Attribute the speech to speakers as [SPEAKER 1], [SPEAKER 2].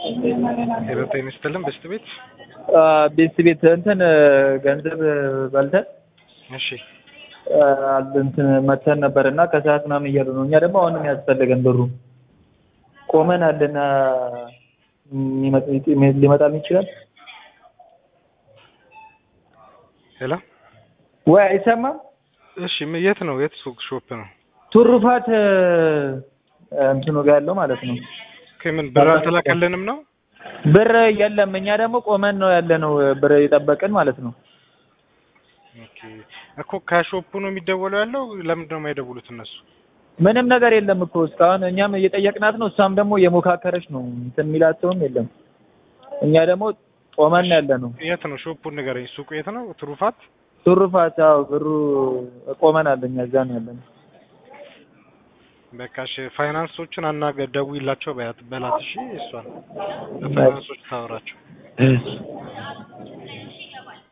[SPEAKER 1] ሄሎ ጤና ይስጥልን በስት ቤት
[SPEAKER 2] ቤት ቤት እንትን ገንዘብ በልተን
[SPEAKER 1] እሺ
[SPEAKER 2] እንትን መተን ነበር እና ከሰዓት ምናምን እያሉ ነው። እኛ ደግሞ አሁንም ያስፈልገን ብሩ ቆመን አለና ሊመጣልን ይችላል
[SPEAKER 1] ሄሎ
[SPEAKER 2] ወይ አይሰማም?
[SPEAKER 1] እሺ ም- የት ነው የት ሱቅ ሾፕ ነው
[SPEAKER 2] ቱሩፋት እንትኑ ጋር ያለው ማለት ነው።
[SPEAKER 1] ከምን ብር አልተላከልንም ነው
[SPEAKER 2] ብር የለም። እኛ ደግሞ ቆመን ነው ያለ ነው ብር የጠበቅን ማለት ነው።
[SPEAKER 1] ኦኬ እኮ ከሾፑ ነው የሚደወለው ያለው ለምንድን ነው የማይደውሉት እነሱ
[SPEAKER 2] ምንም ነገር የለም እኮ እስካሁን እኛም እየጠየቅናት ነው። እሷም ደግሞ እየሞካከረች ነው። እንትን የሚላቸውም የለም። እኛ ደግሞ ቆመን ያለ ነው።
[SPEAKER 1] የት ነው ሾፑን ንገረኝ ሱቁ የት ነው ትሩፋት
[SPEAKER 2] ቱሩፋት አዎ፣ ብሩ ቆመናል። እኛ እዛ ነው ያለ ነው።
[SPEAKER 1] በቃ እሺ ፋይናንሶችን አናገ ደውይላቸው በያት በላት እሺ እሷን ፋይናንሶች ታወራቸው